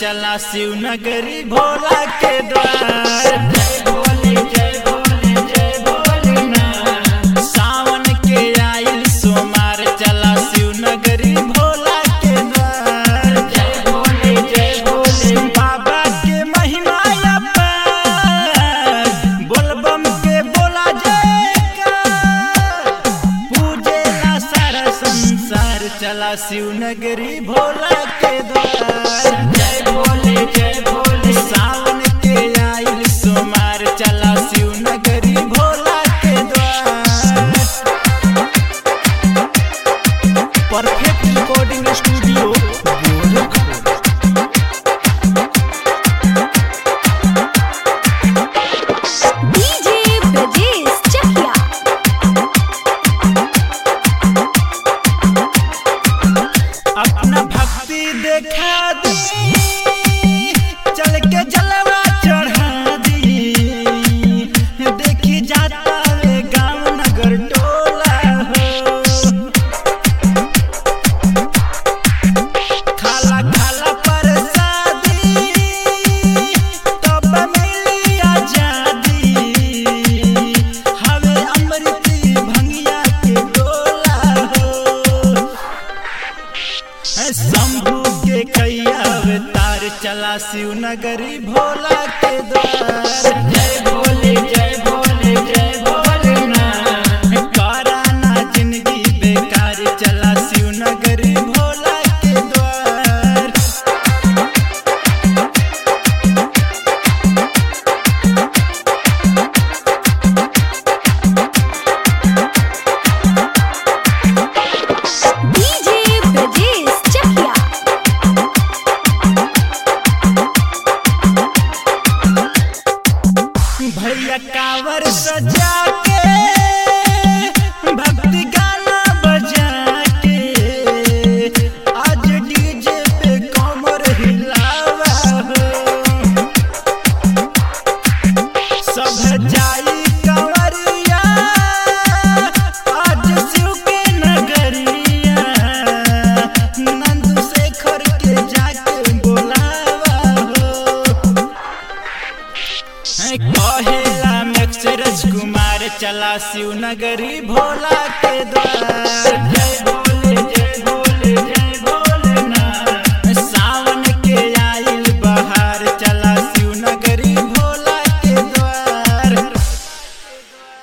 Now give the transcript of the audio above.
चला शिवनगरी भोला के द्वार सावन के आइल सोमार चला शिवनगरी भोला के द्वार बाबा के महिमा अपार बोलबम के बोला जयकार पूजेला सारा संसार चला शिवनगरी भोला के द्वार जय भोले जय भोले सावन के आइल सोमार चला शिवनगरी भोला के द्वार perfect recording studio Gorakhpur DJ Brajesh Chakiya अपना भक्ति देखा दी चल के जलवा चढ़ा दी देखी जाता वे गांव नगर टोला हो खाला खाला प्रसादी तब मिली आजादी हवे अमृती भंगिया के गोला हो शंभू के कैया अवतार चला शिवनगरी भोला के द्वार जय भोले जय भोले जय भोले कराना जिंदगी बेकार चला शिवनगरी भोला के द्वार डीजे ब्रजेश चकिया भैया कावर सजा के भक्ति गाना बजा के आज डीजे पे कमर हिलावा हो सब जाई कंवरिया आज शिव के नगरिया नंद शेखर के जाके बोलावा हो कहेला में राजकुमार चला शिवनगरी भोला के द्वार